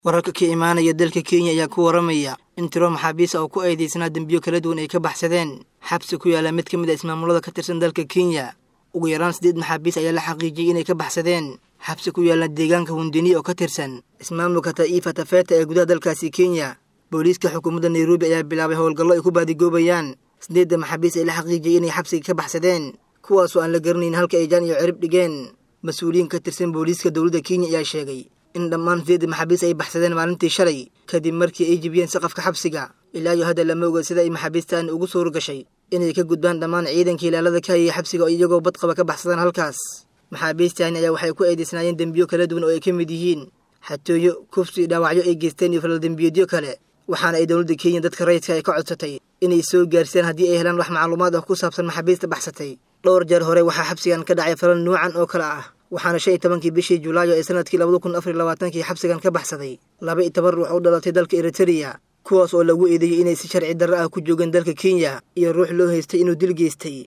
wararka ka imaanaya dalka kenya ayaa ku waramaya in tiro maxaabiis oo ku eedeysnaa dembiyo kala duwan ay ka baxsadeen xabsi ku yaala mid ka mid a ismaamulada ka tirsan dalka kenya ugu yaraan siddeed maxaabiis ayaa la xaqiijiyey inay ka baxsadeen xabsi ku yaala deegaanka hundeni oo ka tirsan ismaamulka ta'iifa tafeeta ee gudaha dalkaasi kenya booliiska xukuumadda nairobi ayaa bilaabay howlgallo ay ku baadigoobayaan siddeedda maxaabiis ay la xaqiijiyey inay xabsiga ka baxsadeen kuwaasoo aan la garanayn halka ay jaan iyo cirib dhigeen mas-uuliyiin ka tirsan booliiska dowladda kenya ayaa sheegay in dhammaan sideedda maxaabiis ay baxsadeen maalintii shalay kadib markii ay jibiyeen saqafka xabsiga ilaa iyo hadda lama oga sida ay maxaabiistaan ugu suura gashay inay ka gudbaan dhammaan ciidanka ilaalada ka hayay xabsiga oo iyagoo badqaba ka baxsadaan halkaas maxaabiistaani ayaa waxay ku eedeysnaayeen dembiyo kala duwan oo ay ka mid yihiin xatooyo kufsi dhaawacyo ay geysteen iyo falal dembiyeedyo kale waxaana ay dowladda kenya dadka rayidka ay ka codsatay inay soo gaarsiiyaan haddii ay helaan wax macluumaad ah ku saabsan maxaabiista baxsatay dhowr jeer hore waxaa xabsigan ka dhacay falal nuucan oo kale ah waxaana shan iyo tobankii bishii julaayo ee sanadkii labada kun afar iyo labaatankii xabsigan ka baxsaday laba iyo toban ruux u dhalatay dalka eritereya kuwaas oo lagu eedeeyey inay si sharci darro ah ku joogeen dalka kenya iyo ruux loo haystay inuu dil geystay